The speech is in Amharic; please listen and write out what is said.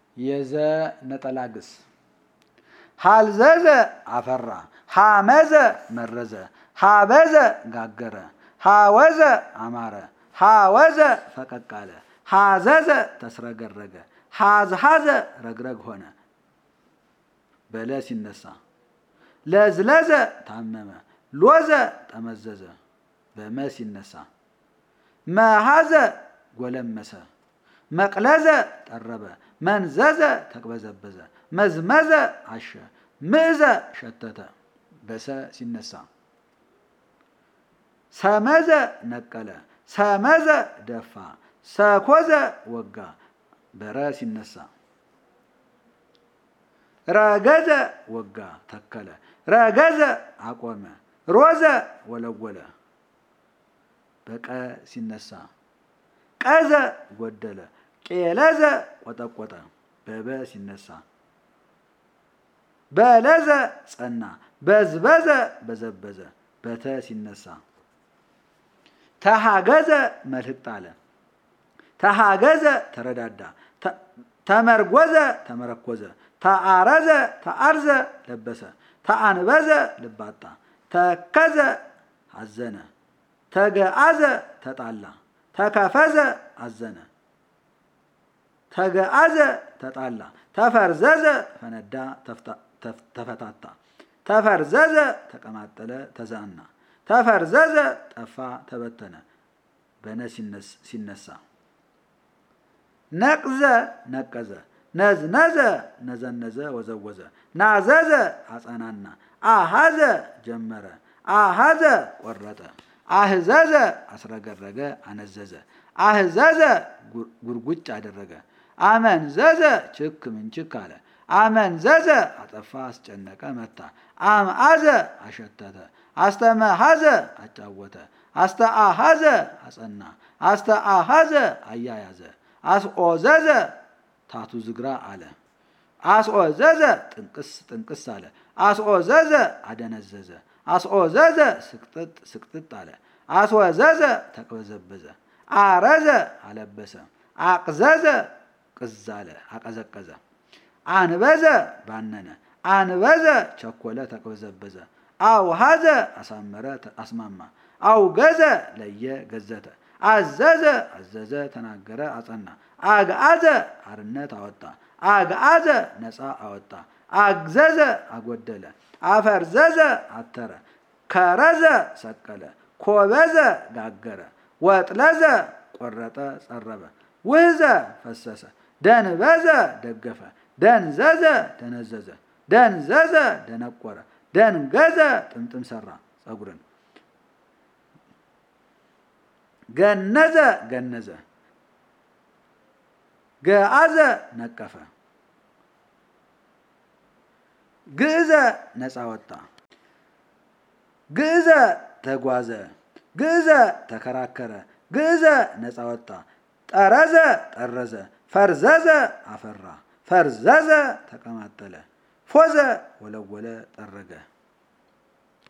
የዘ ነጠላ ግስ ሀልዘዘ አፈራ ሀመዘ መረዘ ሀበዘ ጋገረ ሀወዘ አማረ ሀወዘ ፈቀቅ አለ ሀዘዘ ተስረገረገ ሀዝሀዘ ረግረግ ሆነ በለ ሲነሳ ለዝለዘ ታመመ ሎዘ ጠመዘዘ በመ ሲነሳ መሃዘ ጎለመሰ መቅለዘ ጠረበ መንዘዘ ተቅበዘበዘ መዝመዘ አሸ ምእዘ ሸተተ በሰ ሲነሳ ሰመዘ ነቀለ ሰመዘ ደፋ ሰኮዘ ወጋ በረ ሲነሳ ረገዘ ወጋ ተከለ ረገዘ አቆመ ሮዘ ወለወለ በቀ ሲነሳ ቀዘ ጎደለ ቄለዘ ቆጠቆጠ በበ ሲነሳ በለዘ ጸና በዝበዘ በዘበዘ በተ ሲነሳ ተሃገዘ መልህቅ ጣለ ተሃገዘ ተረዳዳ ተመርጎዘ ተመረኮዘ ተአረዘ ተአርዘ ለበሰ ተአንበዘ ልባጣ ተከዘ አዘነ ተገአዘ ተጣላ ተከፈዘ አዘነ ተገአዘ ተጣላ ተፈርዘዘ ፈነዳ ተፈታታ ተፈርዘዘ ተቀማጠለ ተዛና ተፈርዘዘ ጠፋ ተበተነ በነ ሲነሳ ነቅዘ ነቀዘ ነዝነዘ ነዘነዘ ወዘወዘ ናዘዘ አጸናና አሃዘ ጀመረ አሃዘ ቆረጠ አህዘዘ አስረገረገ አነዘዘ አህዘዘ ጉርጉጭ አደረገ አመንዘዘ ችክ ምንችክ አለ አመንዘዘ አጠፋ አስጨነቀ መታ አምአዘ አሸተተ አስተመሃዘ አጫወተ አስተአሃዘ አጸና አስተአሃዘ አያያዘ አስኦዘዘ ታቱ ዝግራ አለ አስኦዘዘ ጥንቅስ ጥንቅስ አለ አስኦዘዘ አደነዘዘ አስኦዘዘ ስቅጥጥ ስቅጥጥ አለ አስወዘዘ ተቅበዘበዘ አረዘ አለበሰ አቅዘዘ ቅዝ አለ አቀዘቀዘ አንበዘ ባነነ አንበዘ ቸኮለ ተቅበዘበዘ አውሃዘ አሳመረ አስማማ አውገዘ ለየ ገዘተ አዘዘ አዘዘ ተናገረ አጸና አግአዘ አርነት አወጣ አግአዘ ነፃ አወጣ አግዘዘ አጎደለ አፈርዘዘ አተረ ከረዘ ሰቀለ ኮበዘ ጋገረ ወጥለዘ ቆረጠ ጸረበ ውህዘ ፈሰሰ ደንበዘ ደገፈ ደንዘዘ ደነዘዘ ደንዘዘ ደነቆረ ደንገዘ ጥምጥም ሰራ ጸጉርን ገነዘ ገነዘ ገአዘ ነቀፈ ግእዘ ነፃ ወጣ ግእዘ ተጓዘ ግእዘ ተከራከረ ግእዘ ነፃ ወጣ ጠረዘ ጠረዘ ፈርዘዘ አፈራ ፈርዘዘ ተቀማጠለ ፎዘ ወለወለ ጠረገ